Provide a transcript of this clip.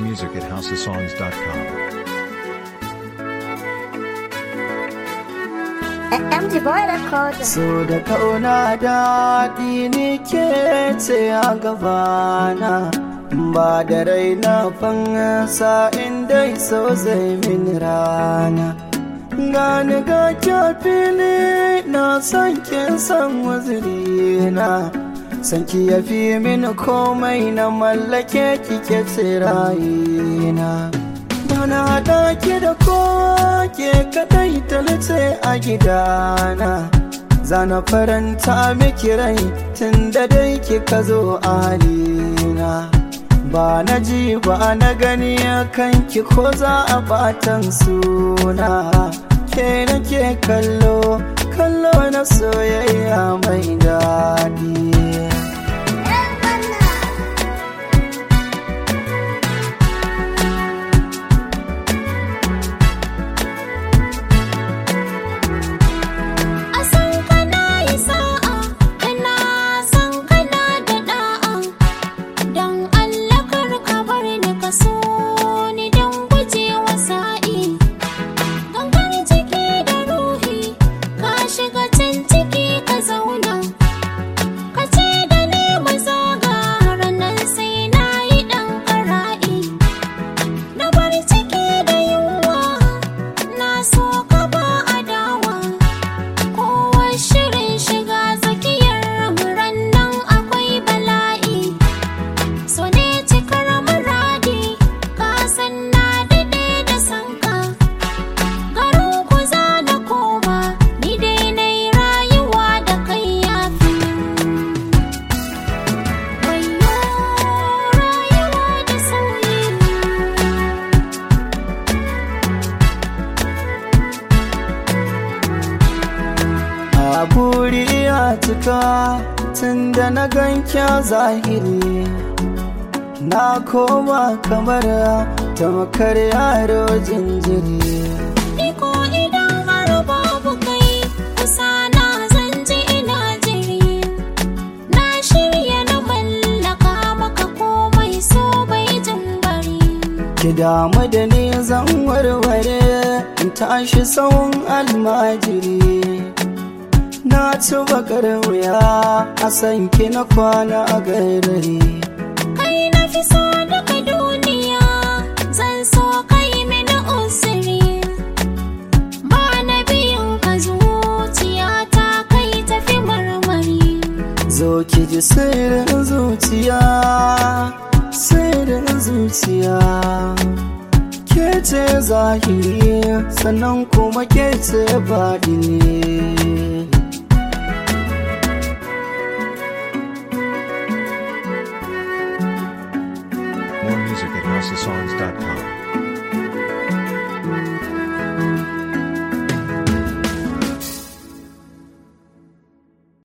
music at houseofsongs.com. MG Boy Record. So da kauna daɗi ni ke ce a gabana ba da raina fansa inda so zai min rana gani ga fili na san kin san wazirina san ki ya fi min komai na mallake kike tsirayina Bana daki da koke kadai talace a gidana Zana faranta miki rai tun da dai kika zo a halina Ba na ji ba na gani kanki ko za a batan suna Ke nake kallo, kallo na soyayya mai daɗi A san kana yi sa'a, ina san kana da da'a. Don Allah kar ka bar ni ka so ni don gujewa sa'i. Gangar ciki da ruhi, ka shiga can ciki ka zauna. Ka ce da ni mu zaga ranar sai na yi ɗan ƙara'i. Na bar ciki da yunwa, na so ka ba adawa. Kowa shirin shiga tsakiyar muran nan akwai bala'i. So ne cikar muradi, ka san na daɗe da sanka. Garin ku za na koma, ni dai na yi rayuwa da kai yafi. Wayo rayuwa da sauyi. a buri ya cika tun da na ganki a zahiri na koma kamar tamakar yaro jinjiri Iko idan har babu kai kusa na zan ji ina jiri Na shirya na mallaka maka komai so bai jin bari ki damu da ni zan warware in tashi tsawon almajiri na ci bakar wuya a san ki na kwana a garari Kai na fi so daga duniya zan so kai mini usiri Ba na biyun ka zuciya ta kai tafi marmari zo ki ji sirrin zuciya sirrin zuciya ke ce zahiri sannan kuma ke ce baɗini More music at houseofsongs.com.